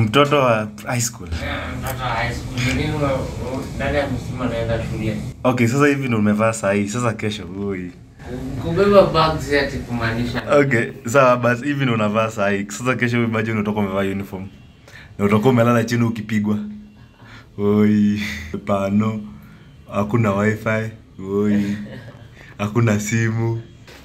mtoto wa high school mtoto wa high school nini wa- wa- ndani ya msimu anaenda shule okay sasa hivi ndo umevaa sahii sasa kesho ui kubeba bags ati kumaanisha okay sawa basi hivi ndo unavaa sahii sasa kesho imagine utoka umevaa uniform na utakuwa umelala chini ukipigwa oi pano hakuna wifi oi hakuna simu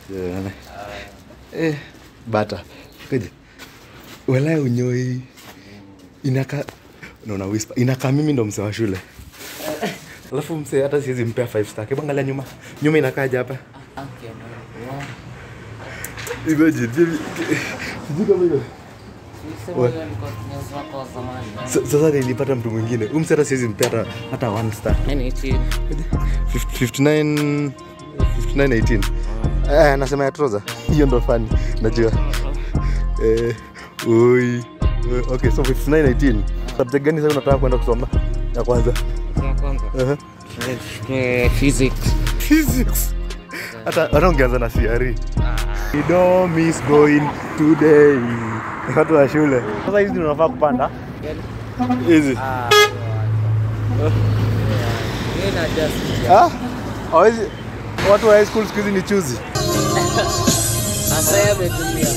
eh, bata kaje wala unyoi inaka naona whisper inaka mimi ndo msee wa shule alafu msee hata siwezi mpea five star hebu angalia nyuma nyuma inakaja hapa Okay, no. Wow. imagine sijui kama hiyo Sisi wewe ulikuwa kinyozi wako wa zamani. Sa- sasa nilipata mtu mwingine umse hata siwezi mpea hata hata one star Nini hichi? 59 5918 eh nasema ya trouser hiyo ndo fani najua eh oi Eh, okay so 5918 subject gani sasa unataka kwenda kusoma ya kwanza Ya kwanza. uh-huh. Eh, Physics. physics hata hata ungeanza na CRE We don't miss going today watu wa shule sasa hizi ndio unafaa kupanda hizi Ah, yeye na just ah hawezi watu wa high school siku hizi ni chuzi sasa yeye ametumia.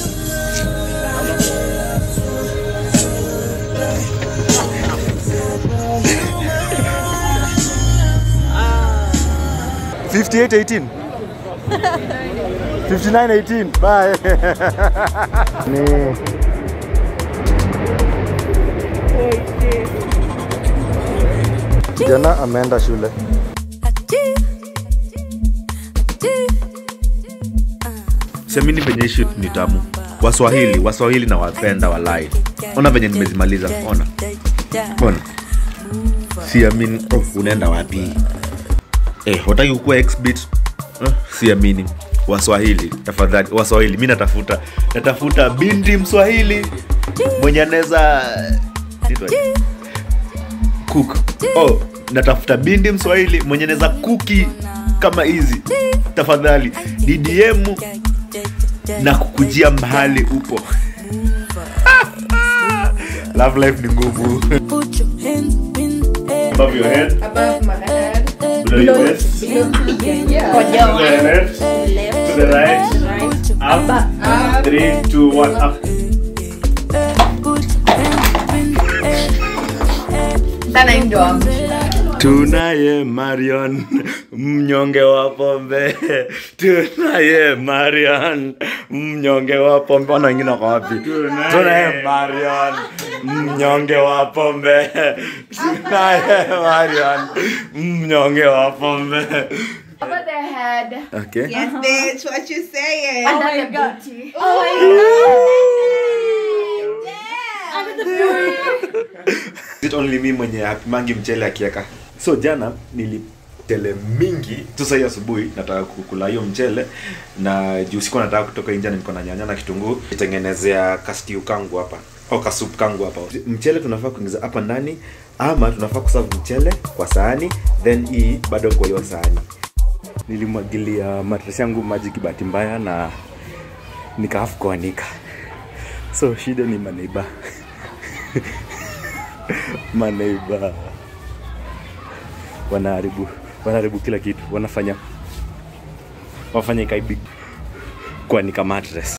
5818 5918 bye ni kijana ameenda shule siamini venye hii shit ni tamu waswahili waswahili na wapenda walai ona venye nimezimaliza ona ona siamini oh, unaenda wapi eh, wataki kukuwa xbit eh, siamini waswahili tafadhali waswahili mi natafuta natafuta binti mswahili mwenye anaweza Nitwaje? cook oh, natafuta binti mswahili mwenye anaweza kuki kama hizi tafadhali ddm na kukujia mahali upo love life ni ngumu Put your hands in the air. above your head above my head, below your waist below yeah. to the left to the right Put your up Up. three two one up put your hands in the air. Sana hii ndio wangu. tunaye marion mnyonge wa pombe tunaye marion mnyonge wa pombe wana wengine wako wapi tunaye marion mnyonge wa pombe tunaye marion mnyonge wa pombe Over the head. okay Yes, bitch. What you saying? Under the booty. Is it only me mwenye hapimangi mchele akieka so jana nilitele mingi tu sahii asubuhi nataka kukula hiyo mchele na juu sikuwa nataka kutoka injani niko na nyanya na kitunguu itengenezea kastiu kangu hapa au kasup kangu hapa mchele tunafaa kuingiza hapa ndani ama tunafaa kusavu mchele kwa sahani then hii bado kwa hiyo sahani nilimwagilia matresi yangu maji kibahati mbaya na nikaafu kuanika so shida ni maneiba maneiba wanaharibu wanaharibu kila kitu wanafanya wafanya ikaibi kuanika mattress